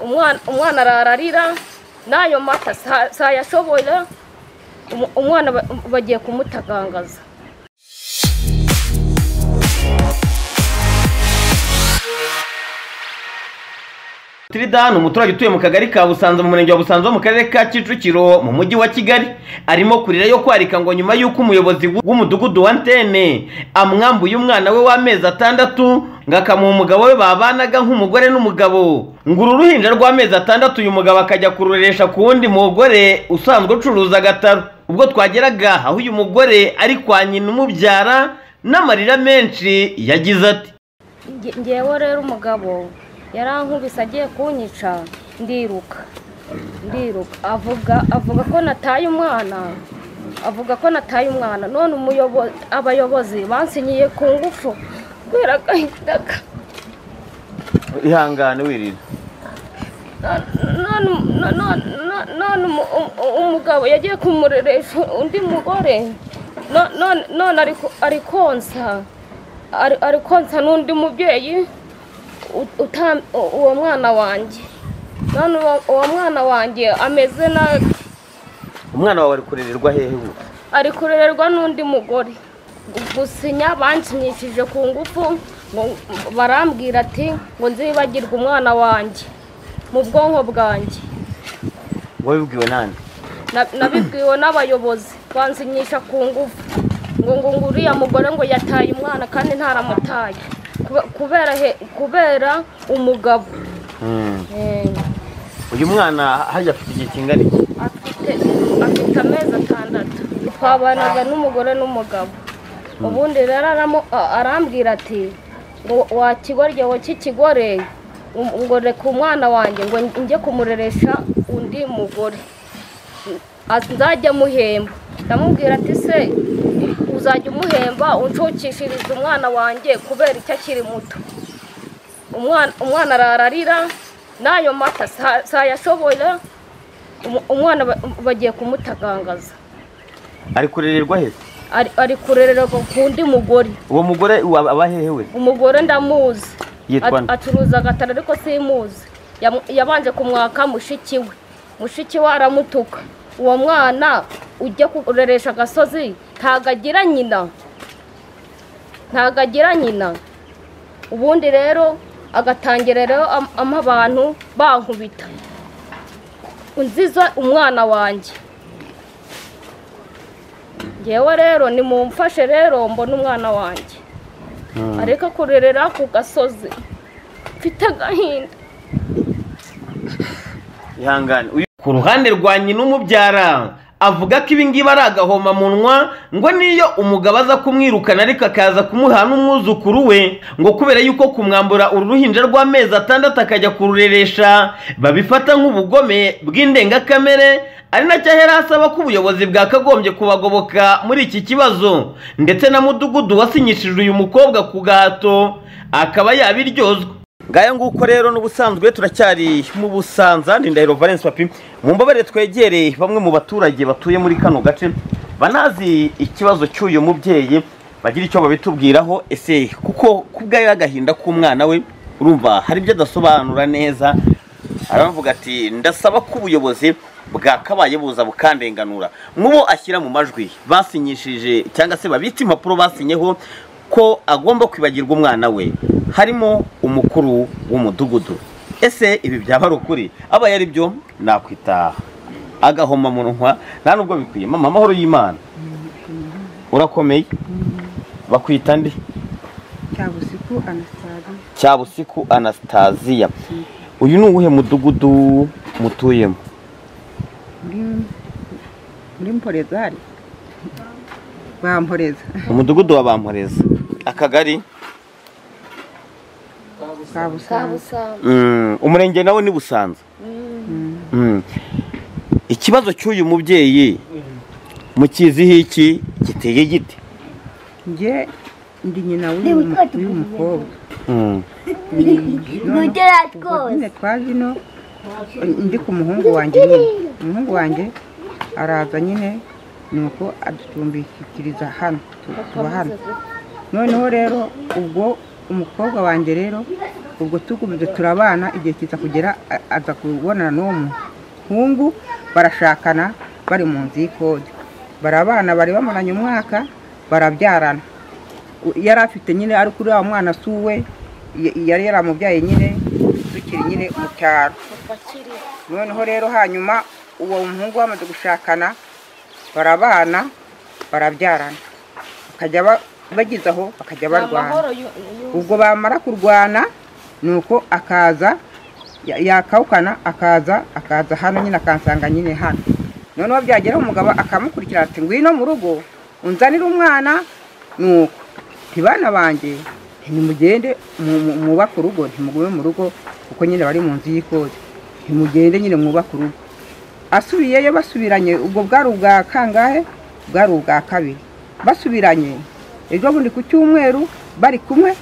umwana umwana arararira n'ayo mata sayashoboye umwana bagiye kumutagangaza Tridani umuturage utuye mu kagari ka Busanza mu murenge wa Busanza wo mu karere ka Kicukiro mu mujyi wa Kigali arimo kurira yo kwarika ngo nyuma y'uko umuyobozi w'umudugudu wa Ntene amwambuye umwana we w'amezi atandatu ngo akamuha umugabo we babanaga nk'umugore n'umugabo ngo uru ruhinja rw'amezi atandatu uyu mugabo akajya kururesha ku wundi mugore usanzwe ucuruza agataro ubwo twageraga aho uyu mugore ari kwa nyina umubyara n'amarira menshi yagize ati Nge- ngewe rero umugabo yarankubise agiye kunyica ndiruka ndiruka avuga avuga ko nataye umwana avuga ko nataye umwana none umuyobo- abayobozi bansinyiye ku ngufu kubera agahinda ihangane wirira none none- none- none umu- umu- umugabo yagiye kumureresha undi mugore No- none none ari ku- ari konsa Ari- ari konsa n'undi mubyeyi u- uta- u- uwo mwana wanjye none uwo- uwo mwana wanjye ameze nabi umwana wawe ari kurererwa hehe ubu ari kurererwa n'undi mugore Gu- gusinya banshimishije ku ngufu ngo barambwira ati ngo nzibagirwe umwana wanjye mu bwonko bwanjye wabibwiwe nande Na- nabibwiwe n'abayobozi bansinyisha ku ngufu ngo ngo ngo uriya mugore ngo yataye umwana kandi ntaramutaye Kube- kubera he- kubera umugabo Eh, uyu mwana hajya afite igihe kingana iki afite afite amezi atandatu twabanaga n'umugore n'umugabo ubundi rero aramu- a- arambwira ati ngo wa kigorye wa kikigore um- ngo reka umwana wanjye ngo njye kumureresha undi mugore Ati, nzajya muhemba ndamubwira ati se uzajya umuhemba uncukishiriza umwana wanjye kubera icyo akiri muto umwana umwana arararira n'ayo mata sa- sayashoboye umu- umwana ba- bagiye kumutagangaza ari kurererwa hehe ari ari kurererwa ku undi mugore uwo mugore wa- aba hehe we umugore ndamuzi Yitwa At- nde? acuruza agatara ariko simuzi Yamu- yabanje kumwaka mushiki we mushiki we aramutuka uwo mwana ujya kureresha agasozi ntago agira nyina ntago agira nyina ubundi rero agatangira rero am- ama abantu bankubita unziza umwana wanjye ngewe rero nimumfashe rero mbone umwana wanjye areka kurerera ku gasozi mfite agahinda ihangane uyu- ku ruhande rwa nyina umubyara avuga ko ibi ngibi ari agahomamunwa ngo niyo umugabo aza kumwirukana ariko akaza kumuha n'umwuzukuru we ngo kubera yuko kumwambura uru ruhinja rw'amezi atandatu akajya kurureresha babifata nk'ubugome bw'indengakamere ari nacyo ahera asaba ko ubuyobozi bwakagombye kubagoboka muri iki kibazo ndetse na mudugudu wasinyishije uyu mukobwa ku gahato akaba yabiryozwa ngaya nguko rero n'ubusanzwe turacyari mu busanza ni ndahiro valence papi mu mbabare twegereye bamwe mu baturage batuye muri kano gace banazi ikibazo cy'uyu mubyeyi bagira icyo babitubwiraho ese kuko ku bwayo y'agahinda k'umwana we urumva hari ibyo adasobanura neza aravuga ati ndasaba ko ubuyobozi bwakabaye buza bukandenganura mubo ashyira mu majwi basinyishije cyangwa se babitse impapuro basinyeho ko agomba kwibagirwa umwana we harimo umukuru w'umudugudu ese ibi byaba ari ukuri abaye ari byo nakwita agahoma mu nwa nta nubwo bikwiye mama amahoro y'imana urakomeye bakwita ndi cyabusiku anasitari cyabusiku anasitaziya uyu ni uwuhe mudugudu mutuyemo muri muri mporezari bamporeza umudugudu wa bamporeza akagari kabusanzwe Mm, umurenge nawo ni busanza Mm. ikibazo cy'uyu mubyeyi mukiziho iki giteye gite njye ndi nyina w'uyu mu- w'uyu mukobwa Mm. ubwo nyine twaje ino ndi ku muhungu wanjye nyine umuhungu wanjye araza nyine nuko aducumbikiriza hano tu- tuba hano noneho rero ubwo umukobwa wanjye rero ubwo tugumize turabana igihe kiza kugera a- aza kubonana n'uwo muhungu barashakana bari mu nzu y'ikode barabana bari bamaranye umwaka barabyarana U- yari afite nyine ari kuri wa mwana si uwe y- yari yaramubyaye nyine tukiri nyine mu cyaro noneho rero hanyuma uwo muhungu bamaze gushakana barabana barabyarana bakajya ba- bageze aho bakajya barwana amahoro yu- yu- ubwo bamara kurwana ni uko akaza ya- yakawukana akaza akaza hano nyine akansanga nyine hano noneho byagera umugabo akamukurikira ati ngwino mu rugo unzanire umwana ni uko nti bana banjye ntimugende mu- mu- mwubake urugo ntimugume mu rugo kuko nyine bari mu nzu y'ikode ntimugende nyine mwubake urugo asubiyeyo basubiranye ubwo bwari ubwa kangahe bwari ubwa kabiri basubiranye ejo bundi ku cyumweru bari kumwe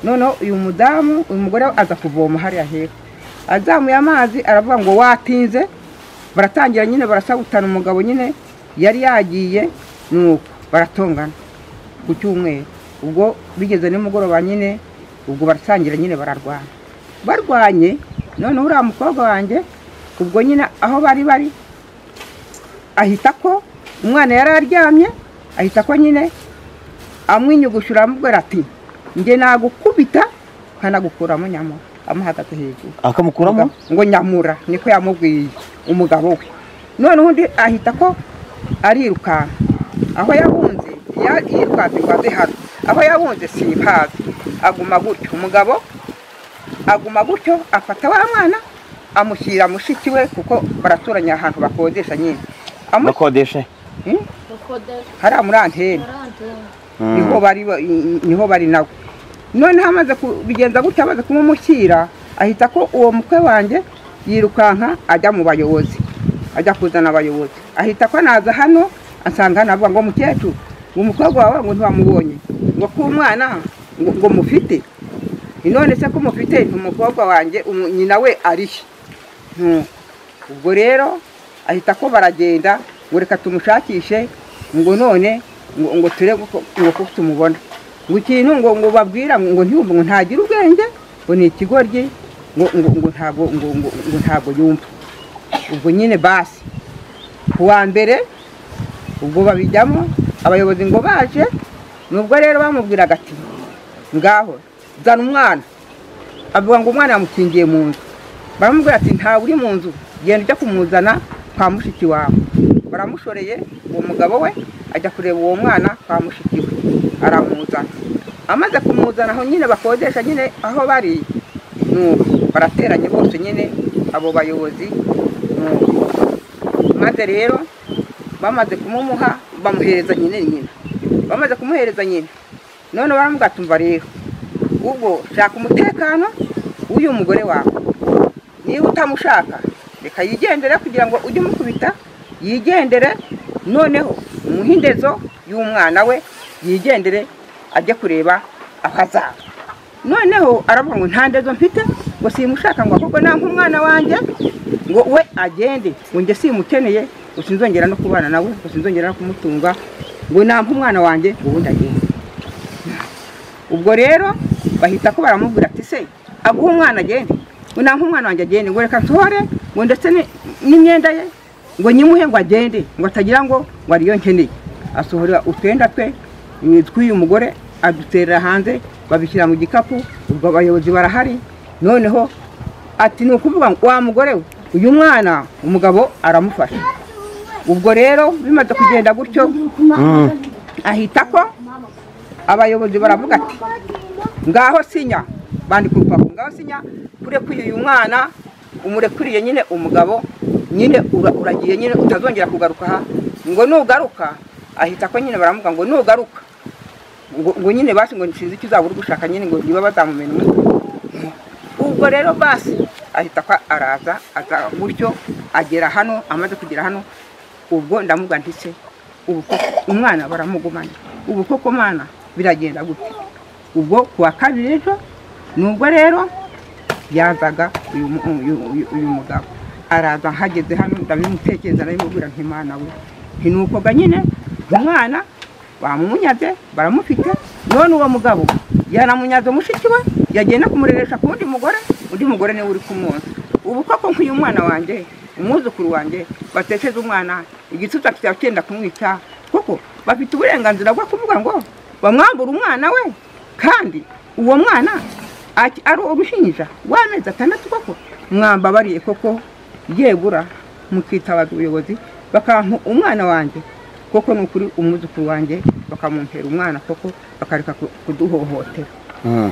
noneho uyu mudamu uyu mugore aza kuvoma hariya hepfo azamuye amazi aravuga ngo watinze baratangira nyine barasabutana umugabo nyine yari yagiye nuko baratongana ku cyumweru ubwo bigeze nimugoroba nyine ubwo barasangira nyine bararwana barwanye noneho uriya mukobwa wanjye ubwo nyine aho bari bari ahita ko umwana yari aryamye ahita ko nyine amwinyugushura amubwira ati njye nagukubita nkanagukuramo nyamura amuhagaze hejuru akamukuramo ngo nyamura niko yamubwiye umugabo we noneho undi ahita ko arirukanka aho yahunze ya- yirukanze ngo aze hano aho yahunze simpazi aguma gutyo umugabo aguma gutyo afata wa mwana amushyira mushiki we kuko baraturanye ahantu bakodesha nyine Amu- bakodeshe Hmm? rukode- hariya muri antene rukode- niho bari ba- niho bari nawe noneho amaze kubigenza gutya amaze kumumushyira ahita ko uwo mukwe wanjye yirukanka ajya mu bayobozi ajya kuzana abayobozi ahita ko naza hano asanga hano avuga ngo mukecuru umukobwa wawe ngo ntiwamubonye ngo k'umwana ngo ngo mufite none se ko mufite umukobwa wanjye umu- nyina we arihe Nuko. ubwo rero ahita ko baragenda ngo reka tumushakishe ngo none ngo ngo turebe ko- ngo ko tumubona ngo ikintu ngo ngo babwira ngo ngo ntiyumve ngo ntagira ubwenge ngo ni ikigoryi ngo ngo ngo ntabwo ngo ngo ngo ntabwo yumva ubwo nyine basi ku wa mbere ubwo babijyamo abayobozi ngo baje nubwo rero bamubwiraga ati ngaho zana umwana avuga ngo umwana yamukingiye mu nzu baramubwira ati ntawe uri mu nzu genda ujya kumuzana kwa mushiki wawe baramushoreye uwo mugabo we ajya kureba uwo mwana kwa mushiki we aramuzana amaze kumuzana aho nyine bakodesha nyine aho bari nuko barateranye bose nyine abo bayobozi nuko maze rero bamaze kumumuha bamuhereza nyine nyina bamaze kumuhereza nyina none baramubwira ati umva rero ubwo shaka umutekano w'uyu mugore wawe niba utamushaka reka yigendere kugira ngo ujye umukubita yigendere noneho umuhindezo y'umwana we yigendere ajye kureba aho azaba noneho aravuga ngo nta ndezo mfite ngo simushaka ngo ahubwo nta nk'umwana wanjye ngo we agende ngo njye simukeneye ngo sinzongera no kubana nawe ngo sinzongera no kumutunga ngo nta nk'umwana wanjye ngo ubundi agende ubwo rero bahita ko baramubwira ati se aguhe umwana agende ngo nta nk'umwana wanjye agende ngo reka nsohore ngo ndetse ni- n'imyenda ye ngo nyimuhe ngo agende ngo atagira ngo ngo ariyo nkeneye asohora utwenda twe eh, tw'uyu mugore aduterera hanze babishyira mu gikapu ubwo abayobozi barahari noneho ati ni ukuvuga ngo wa mugore we uyu mwana umugabo aramufasha ubwo rero bimaze kugenda gutyo ahita ko abayobozi baravuga ati ngaho sinya bandika urupapuro ngaho sinya urekuye uyu mwana umurekuriye nyine umugabo nyine ura- uragiye nyine utazongera kugaruka aha ngo nugaruka ahita ko nyine baramuga ngo nugaruka ngo ngo nyine basi ngo nsinzi icyo uzaba uri gushaka nyine ngo niba bazamumena umutwe ubwo rero basi ahita ko araza aza gutyo agera hano amaze kugera hano ubwo ndamubwa nditse ubu koko umwana baramugumana ubu koko mana biragenda gute ubwo ku wa kabiri ejo nubwo rero yazaga uyu mu- uyu- uyu- uyu mugabo araza hageze hano ndabimutekereza ndabimubwira nk'imana we ntinukoga nyine umwana bamumunyaze baramufite none uwo mugabo yanamunyaza mushiki we yagenda kumureresha ku wundi mugore undi mugore niwe uri kumunsi ubu koko nk'uyu mwana wanjye umwuzukuru wanjye batesheze umwana igituza cya cyenda kumwita kuko bafite uburenganzira bwo kuvuga ngo bamwambura umwana we kandi uwo mwana aki- ari uruhinja w'amezi atandatu koko mwambabariye koko yegura mukitabaza ubuyobozi bakampa umwana wanjye koko ni ukuri umwuzukuru wanjye bakamumpera umwana koko bakareka ku- kuduhohotera Mm.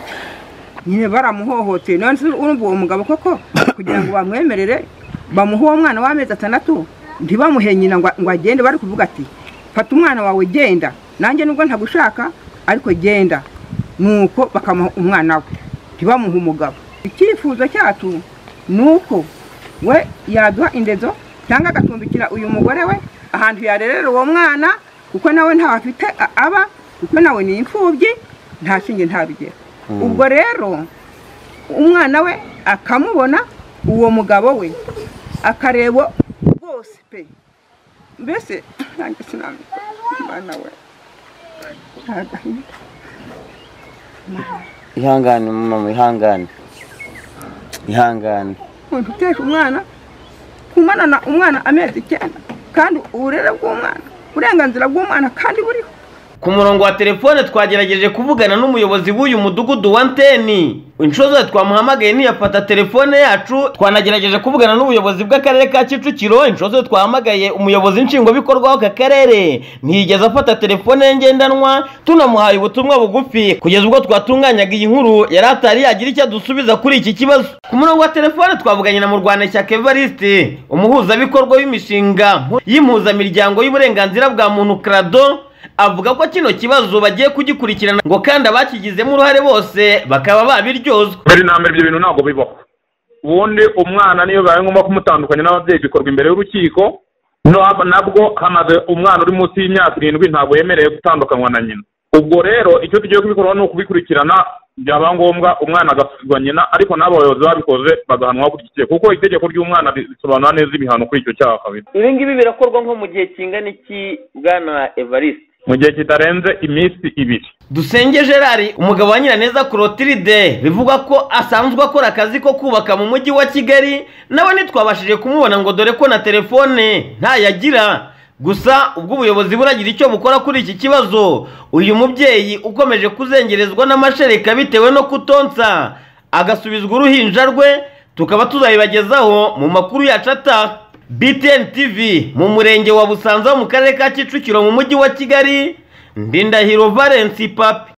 nyine baramuhohoteye none se urumva uwo mugabo koko kugira ngo bamwemerere bamuhe uwo mwana w'amezi atandatu ntibamuhe nyina ngo ngo agende bari kuvuga ati fata umwana wawe genda nanjye nubwo ntagushaka ariko genda nuko bakamuha umwana we ntibamuhe umugabo icyifuzo cyacu ni uko we yaduha indezo cyangwa agacumbikira uyu mugore we ahantu yarerera uwo mwana kuko nawe ntawe afite a- aba kuko nawe ni imfubyi nta shinge nta rugero ubwo rero umwana we akamubona uwo mugabo we akareba bose pe mbese nanjye sinamenya umwana we ihangane mama ihangane ihangane umuntu utesha umwana kumanana umwana amezi icyenda kandi uburere bw'umwana uburenganzira bw'umwana kandi buriho ku murongo wa telefone twagerageje kuvugana n'umuyobozi w'uyu mudugudu wa nteni inshuro zose twamuhamagaye ntiyafata telefone yacu twanagerageje kuvugana n'ubuyobozi bw'akarere ka kicukiro inshuro zose twahamagaye umuyobozi nshingwabikorwa w'aka karere ntiyigeze afata telefone ye ngendanwa tunamuhaye ubutumwa bugufi kugeza ubwo twatunganyaga iyi nkuru yari atari yagira icyo adusubiza kuri iki kibazo ku murongo wa telefone twavuganye na murwanashyaka evariste umuhuzabikorwa w'imishinga y'impuzamiryango y'uburenganzira bwa muntu krado avuga ko kino kibazo bagiye kugikurikirana ngo kandi abakigizemo uruhare bose bakaba babiryozwa mbere na mbere ibyo bintu ntabwo bibaho ubundi umwana niyo bibaye ngombwa kumutandukanya n'ababyeyi bikorwa imbere y'urukiko nab- nabwo hamaze umwana uri munsi y'imyaka irindwi ntabwo yemerewe gutandukanywa na nyina ubwo rero icyo tugiye kubikora ni ukubikurikirana byaba ngombwa umwana agasubizwa nyina ariko n'abo bayobozi babikoze bagahanwa hakurikije kuko itegeko ry'umwana ri- risobanura neza ibihano kuri icyo cyaha kabiri ibi ngibi birakorwa nko mu gihe kingana iki bwana evariste mu gihe kitarenze iminsi ibiri dusenge gerard umugabo wa nyiraneza clotilde bivugwa ko asanzwe akora akazi ko kubaka mu mujyi wa kigali nawe ntitwabashije kumubona ngo dore ko na telefone ntayagira gusa ubwo ubuyobozi buragira icyo bukora kuri iki kibazo uyu mubyeyi ukomeje kuzengerezwa n'amashereka bitewe no kutonsa agasubizwa uruhinja rwe tukaba tuzabibagezaho mu makuru yacu ataha btn tv mu murenge wa busanza wo mu karere ka kicukiro mu mujyi wa kigali ndindahiro valence papi